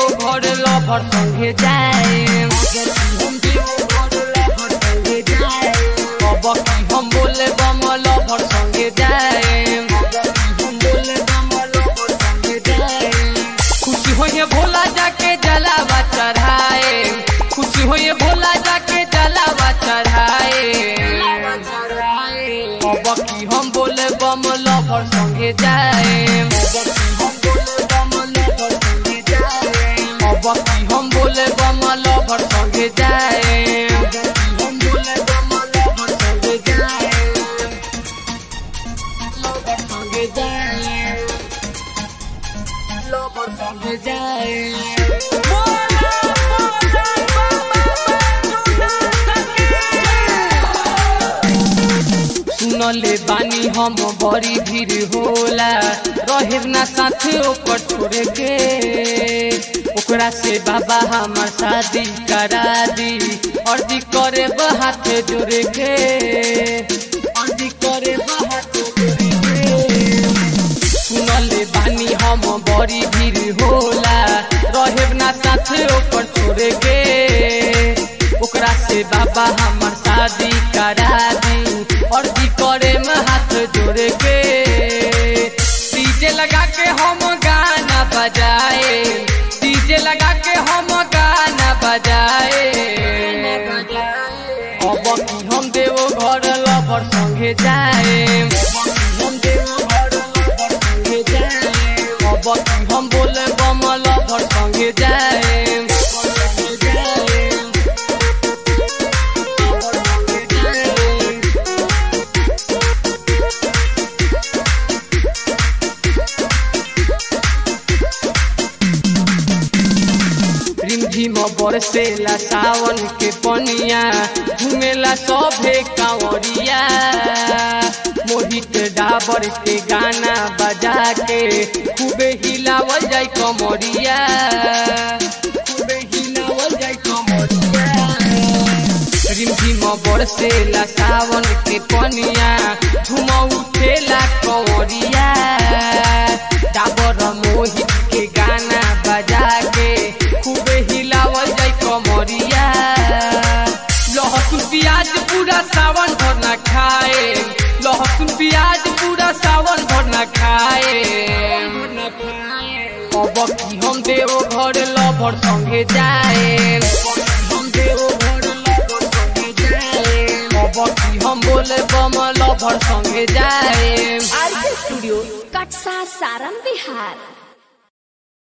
घर लभर संगे जाए अब की हम बोले बम लभर संगे जाए खुशी होइए भोला जाके जलावा चढ़ाए खुशी होइए भोला जाके जलावा चढ़ाए अब की हम बोले बम लभर संगे जाए अब की हम बोले बम लभर संगे जाए संगे जाए लभर संगे जाए सुनले बानी हम बड़ी भीड़ होला रहे ना साथे ओकर छोड़े के ओकरा से बाबा हमार शादी करा दी अर्जी करे हाथ जोड़े के अर्जी करे हाथ जोड़े के सुनले बानी हम बड़ी भीड़ होला रहे ना साथे ओकर छोड़े के ओकरा से बाबा हमार शादी करा दी अर्जी करे में हाथ जोड़े के डीजे लगा के हम गाना बजाए डीजे लगा के हम गाना बजाए अब की हम देवो घर लवर संगे जाए अब की हम बोले बम लवर संगे जाए रिमझिम बरसेला सावन के पनिया घुमेला सभे कांवरिया मोहित डाबर के गाना बजा के खूबे हिलावल जाय कमरिया खूबे हिलावल जाय कमरिया रिमझिम बरसेला सावन के पनिया झुम उठेला कंवरिया डाबर मोहित के गाना बजा के खूबे हिलावल जाय कमरिया लहसुन प्याज पूरा सावन भर न खाए लहसुन प्याज पूरा सावन भर न खाए अब की हम देव घर लभर संगे जाए अब की हम बोले बम लभर संगे जाए आरके स्टूडियो कटसा सारम बिहार